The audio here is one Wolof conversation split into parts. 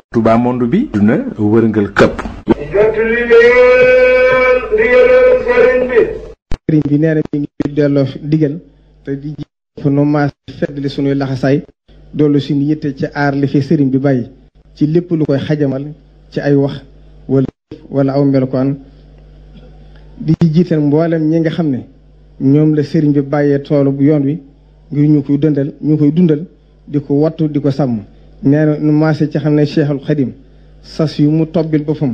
Touba monde bi duna wërngal këpp jottali leen ndigalal sëriñ bi sëriñ bi nee na mi ngi delloo digal te di ji fa nu maas feddali sunuy laxasaay doolu suñu yitte ci aar li fi sëriñ bi bàyyi ci lépp lu koy xajamal ci ay wax wala wala aw melokaan di ci jiital mboolem ñi nga xam ne ñoom la sëriñ bi bàyyee toolu bu yoon wi ngir ñu koy dundal ñu koy dundal di ko wattu di ko sàmm nee na nu maase ci xam ne Cheikhul Xadim sas yu mu tobbil boppam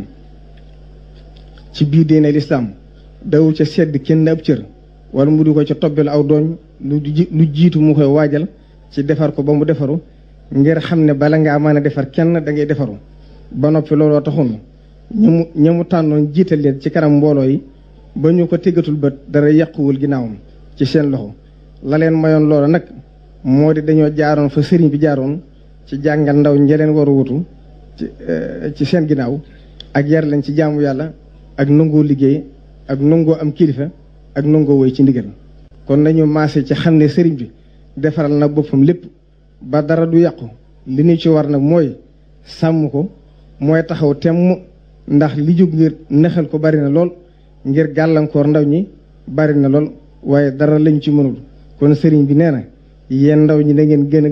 ci biir diine lislaam dawul ca sedd kenn ab cër wala mu di ko ca tobbil aw dooñ lu lu jiitu mu koy waajal ci defar ko ba mu defaru ngir xam ne bala ngaa mën a defar kenn da ngay defaru ba noppi looloo taxoon ñu mu ña mu tànnoon jiital leen ci kanam mbooloo yi ba ñu ko tëggatul bët dara yàquwul ginnaawam ci seen loxo la leen mayoon loolu nag moo di dañoo jaaroon fa sëriñ bi jaaroon ci jàngal ndaw ñi leen war a wutu ci ci seen ginnaaw ak yar leen ci jaamu yàlla ak nangoo liggéey ak nangoo am kilifa ak nangoo woy ci ndigal kon nañu maase ci xam ne sëriñ bi defaral na boppam lépp ba dara du yàqu li ñu ci war nag mooy sàmm ko mooy taxaw temm ndax li jóg ngir nëxal ko bari na lool ngir gàllankoor ndaw ñi bari na lool waaye dara lañ ci mënul kon sëriñ bi nee na yéen ndaw ñi da ngeen gën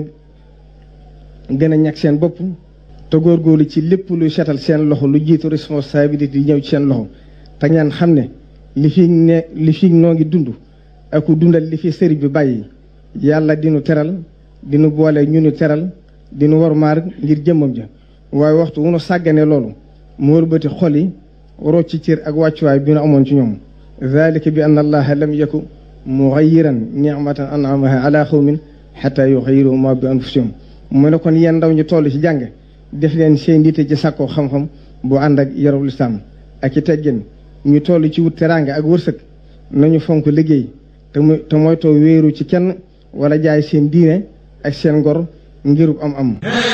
a gën a ñàkk seen bopp te góorgóorlu ci lépp luy setal seen loxo lu jiitu responsabilité yi ñëw ci seen loxo te ngeen xam ne li fi ne li fi noo ngi dund ak dundal li fi sëriñ bi bàyyi yàlla dinu teral dinu boole ñu nu teral dinu war maar ngir jëmmam ja waaye waxtu wu nu sàggane loolu mu wërbati xol yi waroo ci cër ak wàccuwaay bi nu amoon ci ñoom dalika bi anna allaha lam yaku mugayiran nicmatan anamaha ala xawmin xata yugayiru ma bi anfusihim mu ne kon yéen ndaw ñu toll ci jàng def leen seen diite ci sàkkoo xam-xam bu ànd ak yarub lislaam ak ci teggin ñu toll ci wut teraanga ak wërsëg nañu fonk liggéey te mu te moytoo wéeru ci kenn wala jaay seen diine ak seen ngor ngirub am am